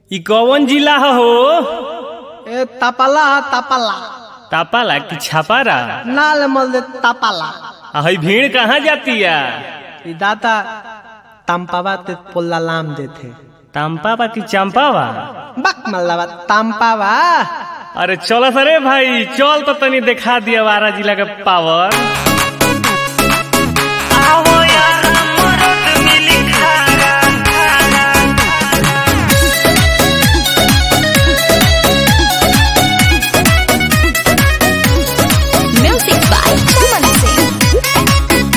इ कौन जिला ह हो ए तापाला तापाला तापाला कि छापारा नाल मल दे तापाला आ हई भीड़ कहाँ जातिया ई दाता तांपावा ते पोल्ला लाम देथे तांपावा कि चंपावा बक मल्लावा तांपावा अरे चल सरे भाई चल तो तनी दिखा दिया वारा जिला के पावर आवो यार मरद मिली खारा Music by Chaman Singh.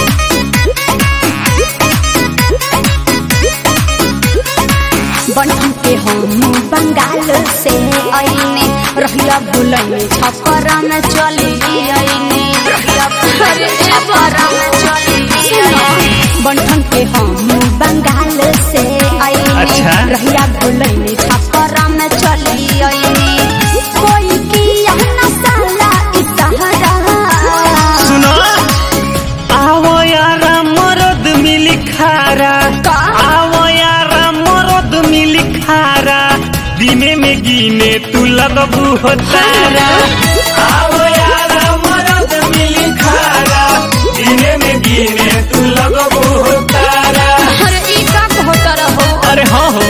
बनठन के हम बंगाल से आईने रहिया भुलने छपरा में चली आईने रहिया भुलने छपरा में चली आईने बनठन के हम बंगाल से आईने अच्छा। रहिया भुलने छपरा में चली आईने कोई किया न साला इस सहारा सुनो आवो यार मरद मिली खारा का? आवो यार मरद मिली खारा दिने में गिने तू लगबू हो तारा आवो यार मरद मिली खारा दिने में गिने तू लगबू हो तारा अरे ई का कहत रहो अरे हाँ हो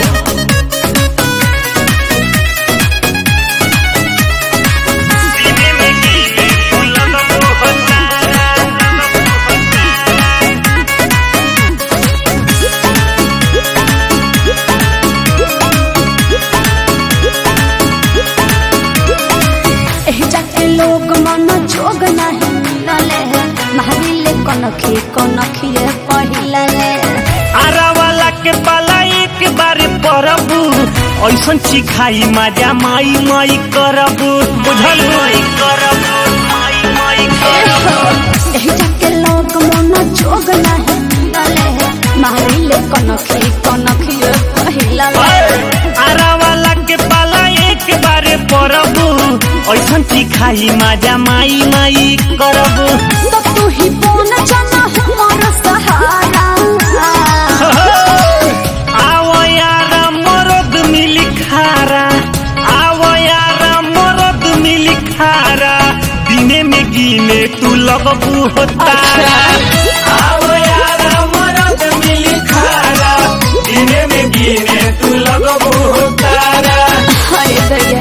दिने में गिने तू लगबू हो तारा लगबू हो तारा एह जाके लोग मन जोग नहीं मिलले महावीले कनखी कनखिए पहिलले आरा वाला के पाला एक बार परबू ऐसन सिखाई मजा माई माई करबू बुझल माई करबू माई माई करबू एह जाके लोग मन जोग नहीं मिलले महावीले कनखी कनखिए पहिलले आरा वाला के पाला एक बार परबू ऐसन सिखाई मजा माई माई करबू तो तू ही बोन जाना हमर सहारा आवो यार मरद मिली खारा आवो यार मरद मिली खारा दिने में गिने तू लगबू हो तारा आवो यार मरद मिली खारा दिने में गिने तू लगबू हो तारा हाय दया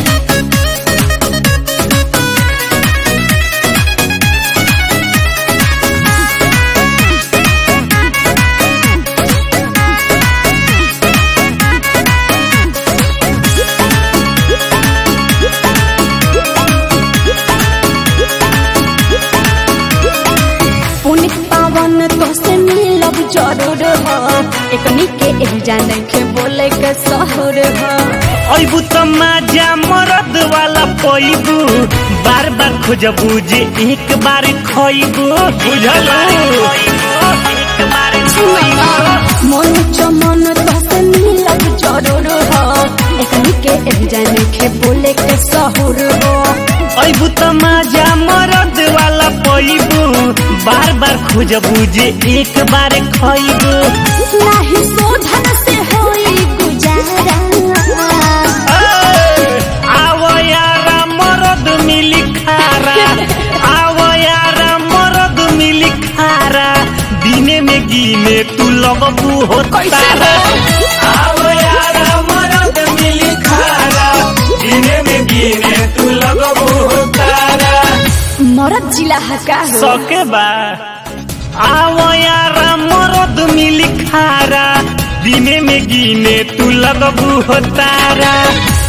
पुनित पावन तो से मिलब जरूर हो एकनी के एह जाने के बोले के सहर हो अबू तो मजा मरद वाला पैबू बार बार खोजबू जे एक बार खइबू बुझल एक बार मन चमन तो से मिलब जरूर हो एकनी के एह जाने के बोले के सहर हो अबू तो मजा मरद वाला पैबू बार बार खोजबू जे एक बार खइबू नाही शोधन से होई गुजारा आवो यार मरद मिली खारा आवो यार मरद मिली खारा दिने में गिने तू लगबू हो तारा आवो यार मरद मिली खारा दिने में गिने तू लगबू हो तारा मरद जिला हका हो सके बा आवो यार मरद मिली खारा दिने में गिने तू लगबू हो तारा